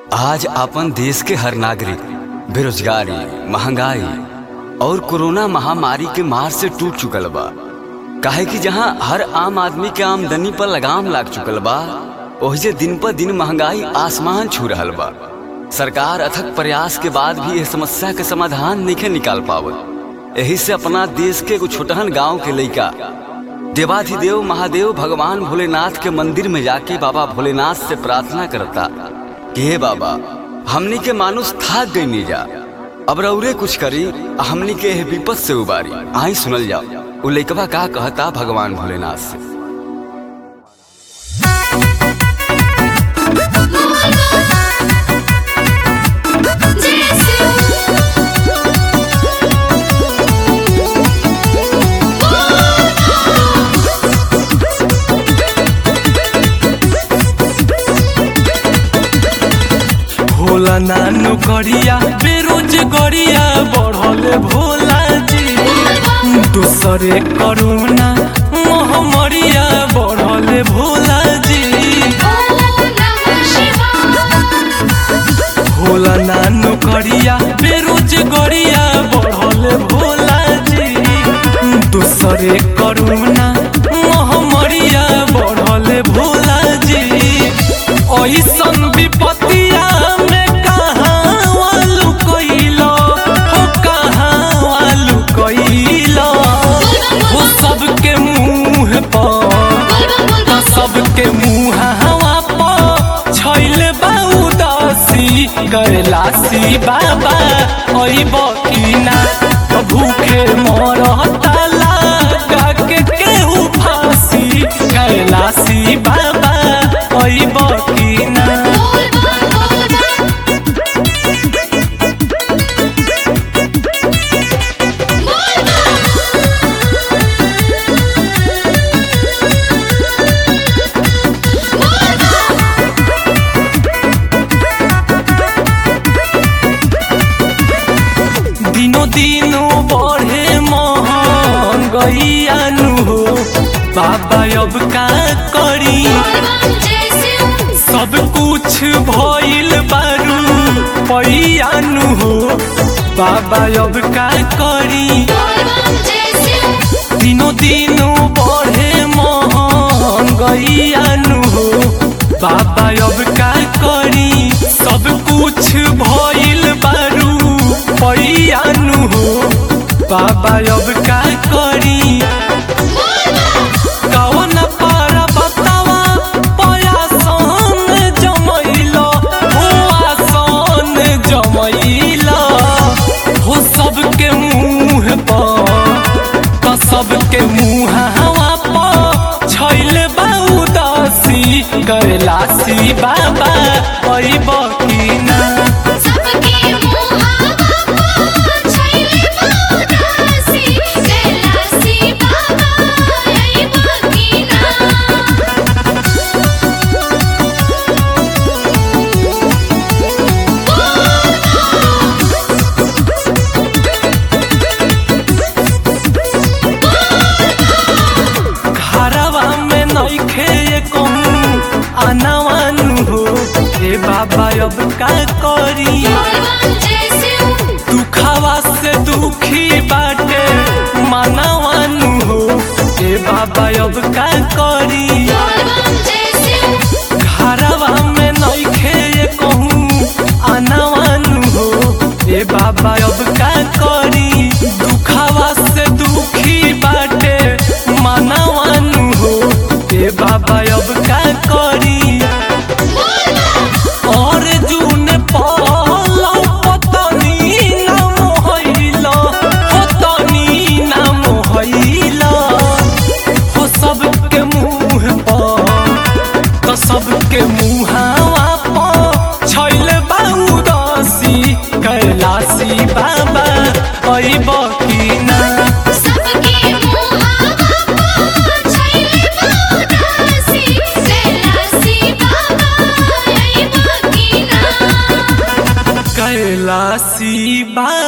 आज अपन देश के हर नागरिक बेरोजगारी महंगाई और कोरोना महामारी के मार से टूट चुकल बा काहे कि जहां हर आम आदमी के आमदनी पर लगाम लाग चुकल बा ओहिजे दिन पर दिन महंगाई आसमान छू रहल बा सरकार अथक प्रयास के बाद भी यह समस्या के समाधान नहीं निकाल पावत यही से अपना देश के एगो छोटहन गांव के लइका देवाधिदेव महादेव भगवान भोलेनाथ के मंदिर में जाके बाबा भोलेनाथ से प्रार्थना करता कि हे बाबा हमनी के मानुष थाक गई नहीं जा अब रौरे कुछ करी आ हमनी के एह विपद से उबारी आई सुनल जाओ उ लइकवा का कहता भगवान भोलेनाथ से भोला नानू करिया बेरोजगारिया बढ़ल भोला जी दूसरे करोना महामारिया बढ़ल भोला जी भोला नानू करिया बेरोजगारिया बढ़ल भोला जी दूसरे करोना महामारिया बढ़ल भोला जी ऐसन विपत्तिया में कहाँ वालू कइलो हो कहाँ वालू कइलो हो सबके मुंह पर सबके मुंह हवा पर छैल बा उदासी कैलासी बाबा अइब की ना भूखे मरता लगा के केहू फांसी कैलासी बाबा अइब की ना दिनो दिनो बढ़े महंगैयानु हो बाबा अब का करी सब कुछ भइल बारू पैयानु हो बाबा अब का करी दिनो दिनो बढ़े महंगैयानु हो बाबा अब का करी सब कुछ भइल बारू पैयानु हो बाबा अब का करी कवन पार बतावा पयासन जमैलो हो आसन जमैलो हो सबके मुंह पर त सबके मुंह हवा पर छैल बा उदासी कैलासी बाबा अइब की ना घरवा में नइखे कहूँ आनावानु हो ए बाबा अब का करी दुखावा से दुखी बाटे मानवानु हो ए बाबा अब का करी घरवा में नइखे कहूँ आनावानु हो ए बाबा अब का करी दुखावा से दुखी बाटे मानवानु हो ए बाबा अब का करी और जून पालो पतनी नाम होइलो पतनी नाम होइलो हो सबके मुंह पर तो सबके मुहावा पर छैल बा उदासी कैलासी बाबा अइब की ना कैलासी बा